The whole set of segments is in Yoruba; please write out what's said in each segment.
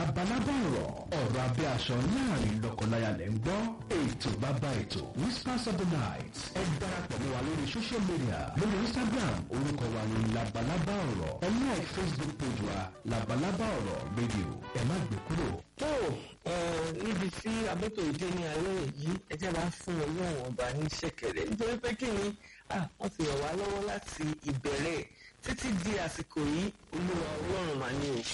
labalábá ọ̀rọ̀ ọ̀rọ̀ abẹ́ aṣọ láàrin lọ́kọláya lẹ́ ń gbọ́ ètò bàbá ètò whispers of the night ẹ darapọ̀ mọ́ wa lórí social media lórí instagram orúkọ wa ní labalábá ọ̀rọ̀ ẹ like facebook page wa labalábá ọ̀rọ̀ radio ẹ má gbé kúrò. tó níbi tí abẹ́tò ìdí ní alẹ́ yìí ẹ jẹ́ máa fún ọlọ́run ọba ní ṣẹ̀kẹ̀rẹ̀ nítorí pé kí ni wọ́n ti ràn wá lọ́wọ́ láti ìbẹ̀rẹ̀ títí di àsìkò yìí olúwa ọlọ́run mà ní o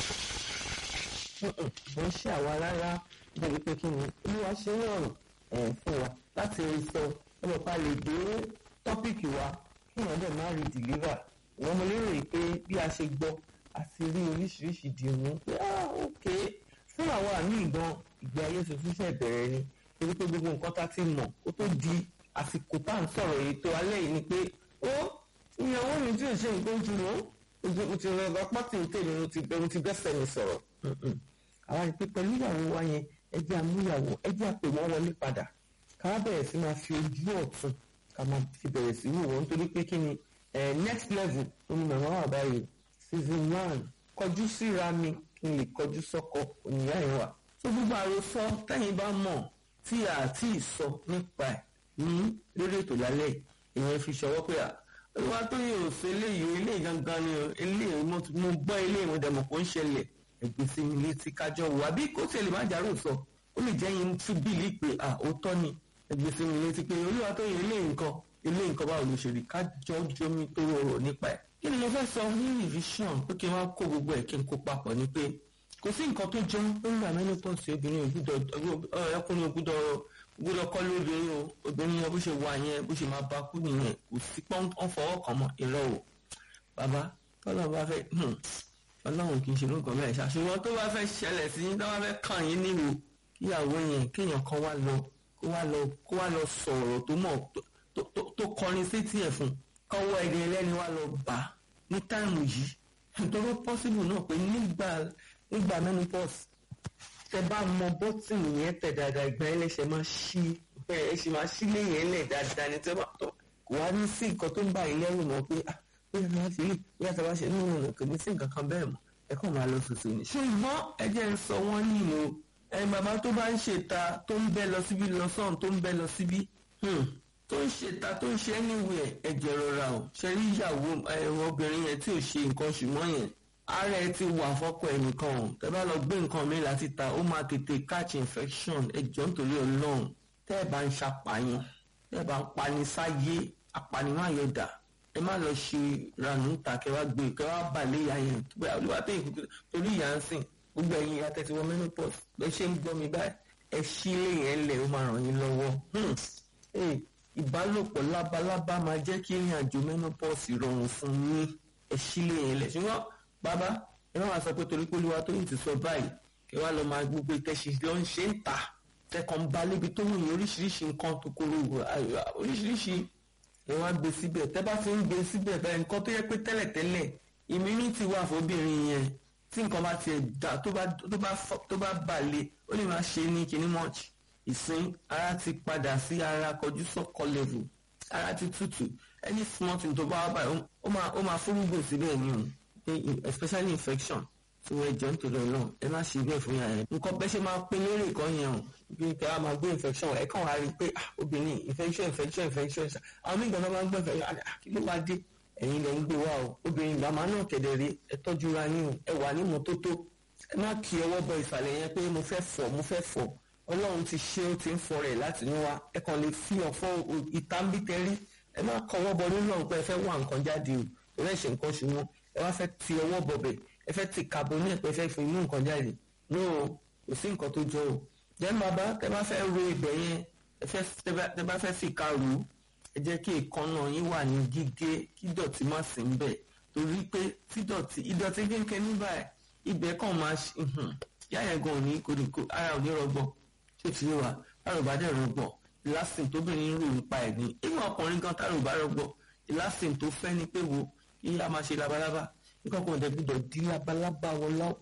kò ń ṣe àwa rárá débi pé kí ni olúwa ṣe ń rọrùn fún wa láti rí sọ ọmọ pa lè dé tọ́pìkì wa kí wọ́n dẹ̀ má rí dìlíva ìwọ́n mo lérò yìí pé bí a ṣe gbọ́ àti rí oríṣiríṣi dìmú pé ah ok fún àwọn àmì ìgbọ́n ìgbé ayé tuntun ṣe bẹ̀rẹ̀ ni torí pé gbogbo nǹkan tá ti mọ̀ kó tó di àsìkò tá à ń sọ̀rọ̀ ètò alẹ́ yìí ni pé ó ìyàwó mi tí ò ṣe nǹkan ojú mọ́ mo ti rọ ọba pátì tèmi mo ti mo ti bẹ́sẹ̀ mi sọ̀rọ̀ àwa ni pé pẹ̀lú ìyàwó wa yẹn ẹ jẹ́ àmúyàwó ẹ jẹ́ àpè wọ́n wọlé padà ká wá bẹ̀rẹ̀ sí máa fi ojú ọ̀tún ká máa fi bẹ̀rẹ̀ sí wò wọ́n nítorí pé kí ni next level oní màmá wà báyìí season one kọjú síra mi kí n lè kọjú sọ́kọ òníyá ẹ̀ wà. tó gbogbo àròsọ tẹ́yìn bá mọ̀ tí a ti sọ nípa ẹ̀ ní lórí ètò lálẹ́ ìyẹn fi ṣọwọ́ pé olúwa tó yẹ òsè eléyìí eléyìí gangan ni eléyìí mo gbọ́ eléyìí mo dẹ̀ mọ̀ kó ń ṣẹlẹ̀ ẹgbẹ́ sí mi létí kájọ wò àbí kó tiẹ̀ lè má jàrú sọ ó lè jẹ́ yín tún bíìlì pé à ó tọ́ ni ẹgbẹ́ sí mi létí pé olúwa tó yẹ eléyìí nǹkan eléyìí nǹkan báwo ló ṣe rí kájọ jomi tó rọrọ̀ nípa ẹ̀. kí ni mo fẹ́ sọ ní revision pé kí n wá kó gbogbo ẹ̀ kí n kó papọ̀ ni pé kò sí nǹkan tó jọ lórí àmẹ́nìpọ̀sì obìnrin ọkùnrin ògùdọ̀ gbọ́dọ̀ kọ́ lóbìnrin o obìnrin yẹn bó ṣe wà yẹn bó ṣe máa bá kú nìyẹn kò sí pọ́n fọwọ́ kàn mọ́ irọ́ o bàbá tọ́lọ́ bá fẹ́ ọlọ́run kì í ṣe lóògùn mẹ́rin ṣàṣùwọ́n tó bá fẹ́ ṣẹlẹ̀ sí yín tó bá fẹ́ kàn yín níwò kíyàwó yẹn kéèyàn kan wá lọ kó wá lọ kó wá lọ sọ̀rọ̀ tó mọ̀ tó kọrin sétí ẹ̀ fún kọ́wọ́ ẹni ẹlẹ́ni wá lọ bà á ní táìmù yìí nítorí pọ́sibù náà pé nígbà nígbà menopause tẹ bá mọ bọ́tìnì yẹn tẹ̀ dáadáa ìgbà yẹn lẹ́sẹ̀ máa ṣí ẹ ṣì máa ṣí lé yẹn lẹ̀ dáadáa ní tẹ́ bá kò wá ní sí nǹkan tó ń bá ilé ẹrù mọ́ pé ah bóyá tí wọ́n ti rí bóyá tí wọ́n ṣe nínú ọ̀nà kò ní sí nǹkan kan bẹ́ẹ̀ mọ́ ẹ kàn máa lọ tuntun ni. ṣùgbọ́n ẹ jẹ́ ń sọ wọ́n ní ìlú ẹ bàbá tó bá ń ṣèta tó ń bẹ́ lọ síbí lọ sọ́run tó ń bẹ́ lọ síbí tó ń ṣèta tó ń ṣe anywhere ẹ jẹ́ rọra o ṣe rí ìyàwó ẹ̀rọ obìnrin yẹn tí ò ṣe nǹkan ṣùgbọ́n yẹn ara ẹ ti wà fọ́kọ ẹnìkan o tẹ bá lọ gbé nǹkan mi láti ta ó máa tètè catch infection ẹ jọ nítorí ọlọ́run tẹ́ ẹ bá ń ṣàpàyàn tẹ́ ẹ bá ń pani sáyé apànìyàn àyọ̀dà ẹ má lọ ṣe ranú ta kẹ wá gbé kẹ wá bà lé ìyá yẹn tó bẹ́ẹ̀ olúwa tó yìí torí ìyá ń sìn gbogbo ẹ̀yin ìyá tẹ́tí wọ menopause bẹ́ ṣe ń gbọ́ mi báyìí ẹ ṣí lé yẹn lẹ̀ ó máa ràn yín lọ́wọ́ ìbálòpọ̀ lábalábá máa jẹ́ kí ìrìn àjò menopause rọrùn fún yín ẹ ṣí lé yẹn lẹ̀ ṣùgbọ́n bàbá ẹ má wàá sọ pé torí pé olúwa tó yìí ti sọ báyìí kẹ wá lọ máa gbogbo ìtẹ̀sí lọ ń ṣe ń ta tẹkàn bá lébi tó wùnyín oríṣiríṣi nǹkan tó kóró oríṣiríṣi ẹ wá gbé síbẹ̀ tẹ́ bá ti ń gbé síbẹ̀ bẹ́ẹ̀ nǹkan tó yẹ pé tẹ́lẹ̀tẹ́lẹ̀ immunity wà fóbìnrin yẹn tí nǹkan bá tiẹ̀ dá tó bá tó bá balẹ̀ ó lè máa ṣe ní kinní much ìsín ara ti padà sí ara kọjú sọ́kọ level ara ti tútù any small thing tó bá wà báyìí ó máa ó máa fúrúgbò síbẹ̀ ni o especially infection tí wọ́n jọ nítorí ọlọ́run ẹ má ṣe bẹ́ẹ̀ fún yàrá yẹn nǹkan bẹ́ẹ̀ ṣe máa pín lérè kan yẹn o bí kí a máa gbé infection ẹ kàn wá rí i pé obìnrin infection infection infection àwọn míì gan-an máa ń gbé infection kí ló máa dé ẹ̀yin lẹ́ ń gbé wá o obìnrin màmá náà kẹ̀dẹ̀ rí ẹ tọ́jú ra yín o ẹ wà ní mọ́tótó ẹ má kí ọwọ́ bọ ìsàlẹ̀ yẹn pé mo fẹ́ fọ̀ mo fẹ́ fọ̀ ọlọ́run ti ṣe ó ti ń fọ rẹ̀ láti inú wa ẹ kàn lè fi ọ̀fọ́ ìtàǹbìtẹ́rí ẹ má kọwọ́ bọ nínú ọ̀pẹ ẹ fẹ́ wá nǹkan jáde o ẹ fẹ́ ṣe nǹkan ṣùgbọ́n ẹ wá fẹ́ ti ọwọ́ bọ̀bẹ̀ ẹ fẹ́ ti kàbọ̀ ní ẹ̀pẹ́ fẹ́ fi mú nǹkan jáde no kò sí nǹkan tó jọ o jẹ́ bàbá tẹ bá fẹ́ ro ibẹ̀ yẹn tẹ bá fẹ́ fìkà rò ó ẹ jẹ́ kí ìkànnà yín wà ní gígé kí dọ̀tí má sí ń bẹ̀ torí pé tí dọ̀tí ìdọ̀tí kéńké nígbà ibẹ̀ kàn máa yá yẹn gan òní kò ní kó ara ò ní rọgbọ ṣé ti wà táwọn bá dẹ̀ rọgbọ ìlàsìn tóbìnrin rò nípa ẹ̀ ní ìwọ̀n ọkùnrin gan táwọn bá rọgbọ ìlàsìn tó fẹ́ ni pé wo kí a máa ṣe labalábá nǹkan kan ọ̀dẹ̀ gbọ́dọ̀ di labalábá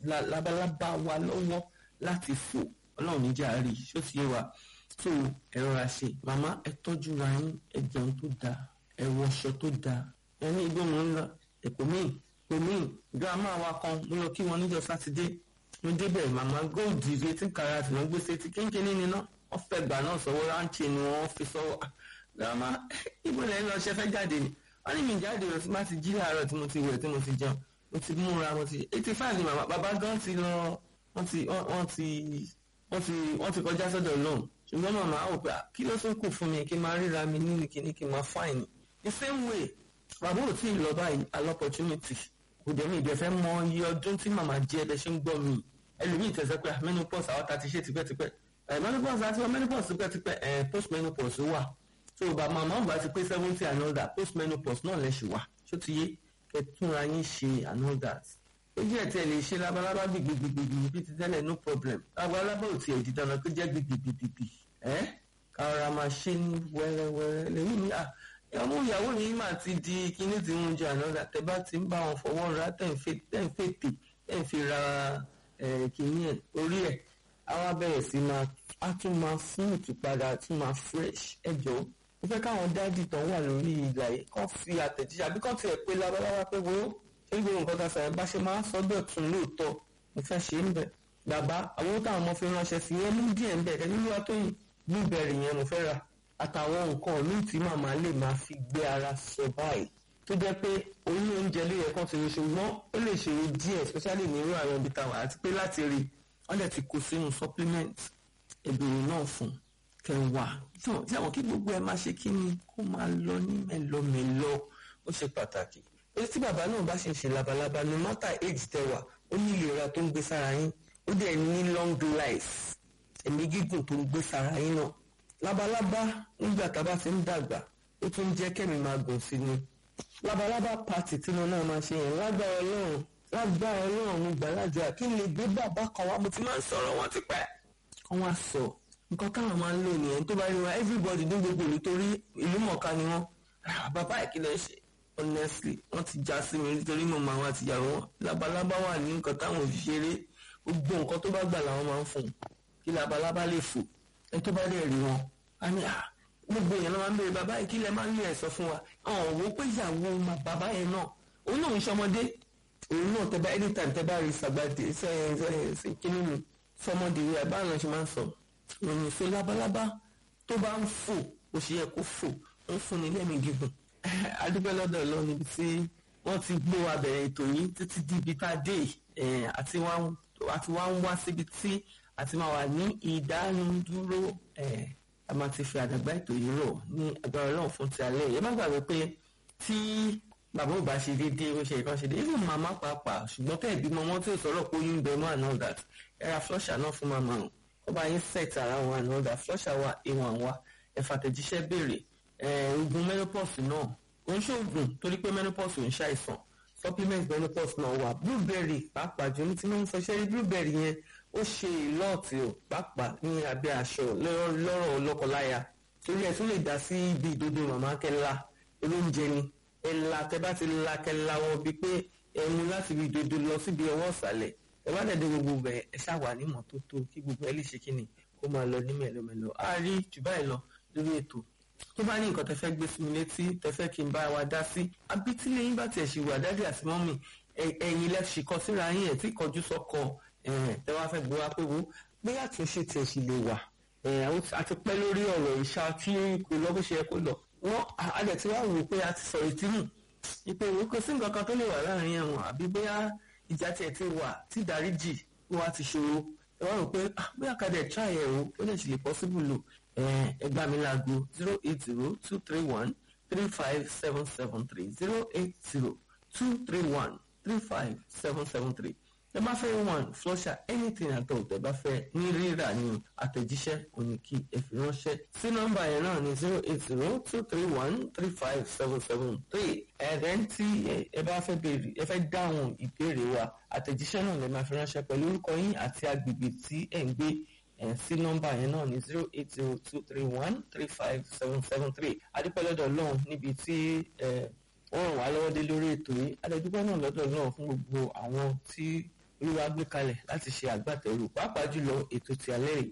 wa lọ́wọ́ láti fò ọlọ́run níjà rí ṣó ti yé wa tó ẹ̀rọ ra ṣe màmá ẹ tọ́jú ra yín ẹ jẹun tó dáa ẹ wọṣọ tó dáa ẹ ní igbó mò ń lọ èkó míì èkó míì gírámà wa kan mo lọ kí wọn níjọ́ sátidé mo débẹ̀ màmá gold eighteen karat ló ń gbé sétí kínkínní níná wọ́n fẹ́ gbà náà sọ́wọ́ ráńchì ni wọ́n fi sọ́wọ́ grandma ibo lẹ́yìn lọ ṣe fẹ́ jáde ni wọ́n ní mi jáde lọ sí má ti jí láàárọ̀ tí mo ti wẹ̀ tí mo ti jẹun mo ti múra mo ti eighty five ni màmá bàbá gan ti lọ wọ́n ti wọ́n ti wọ́n ti wọ́n ti kọjá sọ́dọ̀ lóhùn ṣùgbọ́n màmá ò pé kí ló tún kù fún mi kí n máa ríra mi nínú kíní kí n máa fáìní the same way bàbá ò tí ì lọ báyìí al opportunity kò dẹ̀ mi ìdẹ̀fẹ́ mọ iye ọdún tí màmá jẹ́ ẹbẹ̀ ṣe ń gbọ́ mi ẹlòmíì tẹ̀sẹ̀ pé menopause àwọn ta ti ṣe tipẹ́tipẹ́ menopause àti menopause tipẹ́tipẹ́ post menopause wà so bàbá màmá ò bá ti pé seventy and all that post menopause náà lẹ̀ ṣì wà ṣó ti yé kẹtùnra yín ṣe and all that ojú ẹ̀ tí ẹ lè ṣe labalábá gbìgbìgbìgbì bí ti tẹ́lẹ̀ no problem labalábá ò tiẹ̀ di dandan kó jẹ́ gbìgbìgbìgbì ẹ́ kára máa ṣe ní wẹ́rẹ́wẹ́rẹ́ lẹ́yìn ní à ọmọ ìyàwó yìí máa ti di kíní tí ń jẹ ànádà tẹ bá ti ń bá wọn fọwọ́ ra tẹ̀ ń fètè tẹ̀ ń fi ra kíní ẹ̀ orí ẹ̀ àwa bẹ̀rẹ̀ sí máa á tún máa smooth padà tún máa fresh ẹ jọ̀ọ́ mo fẹ́ káwọn dádì tán wà lórí ìlà yìí kàn fi àtẹ̀jíṣẹ́ àbí kàn tiẹ̀ pé labalábá pé wo ṣé gbogbo nǹkan tá a sàrẹ̀ bá ṣe máa ń sọ́dọ̀ tún lóòótọ́ mo fẹ́ ṣe ń bẹ̀ bàbá àwọn owó táwọn ọmọ fi ránṣẹ́ sí yẹn mú díẹ̀ ń bẹ̀ kẹ́kẹ́ nílùú àtọ́yìn blueberry yẹn mo fẹ́ rà àtàwọn nǹkan míì tí màmá lè máa fi gbé ara sọ báyìí tó jẹ́ pé orí oúnjẹ ló yẹ kán ti rí ṣùgbọ́n ó lè ṣòro díẹ̀ especially ní irú àwọn ibi táwọn àti pé láti rí wọ́n lè ti kó sínú supplement ìbèrè náà fún kẹwàá tí àwọn kí gbogbo ẹ máa ṣe kí ni kó máa lọ ní mẹ́lọmẹ́lọ ó ṣe pàtàkì èyí tí bàbá náà bá ṣe ń ṣe labalábá no matter age tẹwà ó ní ìlera tó ń gbé sára yín ó dẹ̀ ní long life ẹ̀mí gígùn tó ń gbé sára yín náà labalábá nígbà tá a bá ti ń dàgbà ó tún jẹ́ kẹ́mi máa gùn sí ni labalábá pàtì tí wọn náà máa ṣe yẹn lágbára ọlọ́run lágbára ọlọ́run mo gbà ládùúrà kí n lè gbé bàbá kan wá mo ti máa ń sọ̀rọ̀ wọn ti pẹ́ kán wá sọ nǹkan táwọn máa ń lò nìyẹn tó bá rí wọn everybody ní gbogbo ìlú torí ìlú mọ̀ọ́ká ni wọ́n bàbá ìkìlẹ̀ ṣe honestly wọ́n ti já sí mi nítorí mo máa wá tìyàwó wọn labalábá wà ní nǹkan táwọn ò fi ṣeré gbogbo nǹkan tó bá gbà làwọn máa ń fún un kí labalábá lè fò ẹni tó bá dẹ̀ rí wọn á ní à gbogbo èèyàn ló máa ń béèrè bàbá yìí kí lẹ máa ń lé ẹ̀ sọ fún wa àwọn òwò pé ìyàwó bàbá yẹn náà òun náà ń ṣọmọdé òun náà tẹ bá anytime tẹ bá rí sàgbàdé ṣe ṣe ṣe kíní mi fọmọdé rẹ báwọn náà ṣe máa ń sọ òun ṣe labalábá tó bá ń fò ó ṣe yẹ kó fò ń fún ni lẹ́mìí gígùn adúpẹ́ lọ́dọ̀ lọ níbi tí wọ́n ti gbé wa bẹ̀rẹ̀ ètò yìí títí di ibi tá a dé àti wá ń wá síbi tí àti máa wà ní ìdánudúró a máa ti fi àdàgbà ètò yìí rọ̀ ní agbára ọlọ́run fún ti alẹ́ yẹn má gbàgbé pé tí bàbá ò bá ṣe déédéé ó ṣe ìkan ṣe déédéé even màmá pàápàá ṣùgbọ́n tẹ́ ìbímọ wọn tí ò sọ̀rọ̀ pé oyún bẹ mọ́ and all that ẹ̀ra flusher náà fún màmá wọn ó bá yín set ara wọn and all that flusher wa ìwọ̀n wa ẹ̀fà tẹ̀jíṣẹ́ béèrè oògùn menopause náà ó ń ṣoògùn torí pé menopause ò ń ṣàìsàn supplement menopause náà wà blueberry pàápàá jù ní tí wọ́n ń sọ ṣẹ́rí blueberry yẹn ó ṣe ìlọ́ọ̀tì ò pàápàá ní abẹ́ aṣọ lọ́rọ̀ lọ́kọláya torí ẹ̀ tún lè dá sí ibi ìdodo màmá kẹla olóúnjẹ ni ẹ̀la tẹ bá ti la kẹla wọn bíi pé ẹmu láti ibi ìdodo lọ síbi ọwọ́ ìsàlẹ̀ ẹ bá dẹ̀dẹ̀ gbogbo bẹ̀ ẹ ṣàwà ní mọ́tótó kí gbogbo ẹ lè ṣe kí ni kó máa lọ ní mẹ́lọmẹ́lọ a rí jù báyìí lọ lórí ètò tó bá ní nǹkan tẹ fẹ́ gbé sí mi létí tẹ fẹ́ kí n bá wa dá sí àbí tí lẹ́yìn bá tiẹ̀ ṣì wà dádì àti mọ́mì ẹ̀yin lẹ́ ṣì kọ síra yín ẹ̀ tí kọjú sọ́kọ tẹ wá fẹ́ gbé wa pé wo pé àtúnṣe tiẹ̀ sì lè wà àti pẹ́ lórí ọ̀rọ̀ ìṣá tí kò lọ bó ṣe yẹ kó lọ wọ́n adẹ̀ tí wàá wò pé a ti sọ̀rọ̀ ìtìmù ìpè ìwé kò sí nǹkan kan tó lè wà láàrin ẹ̀wọ̀n àbí bóyá ìjà tiẹ̀ ti wà tí ìdáríjì wà ti ṣòro ẹ wá rò pé bóyá kadẹ̀ try ẹ̀ o ó lè ṣe lè possible lò ẹ gbà mí láago zero eight zero two three one three five seven seven three zero eight zero two three one three five seven seven three ẹ bá fẹ́ one flusher anything at all tẹ bá fẹ́ ní rírà ní àtẹ̀jíṣẹ́ òní kí ẹ fi ránṣẹ́ sí nọ́mbà yẹn náà ní zero eight zero two three one three five seven seven three ẹ̀rẹ́ tí ẹ bá fẹ́ béèrè ẹ fẹ́ dáhùn ìbéèrè wa àtẹ̀jíṣẹ́ náà lè máa fi ránṣẹ́ pẹ̀lú orúkọ yín àti agbègbè tí ẹ̀ ń gbé ẹ̀ sí nọ́mbà yẹn náà ní zero eight zero two three one three five seven seven three adúpẹ́lọ́dọ̀ lọ́hùn níbi tí wọ́n ràn wá lọ́wọ́ dé lórí ètò yìí adẹ́dúpẹ́ náà lọ́dọ̀ náà fún gbogbo àwọn tí olúwa gbé kalẹ̀ láti ṣe àgbàtẹ̀rù pàápàá jùlọ ètò ti alẹ́ yìí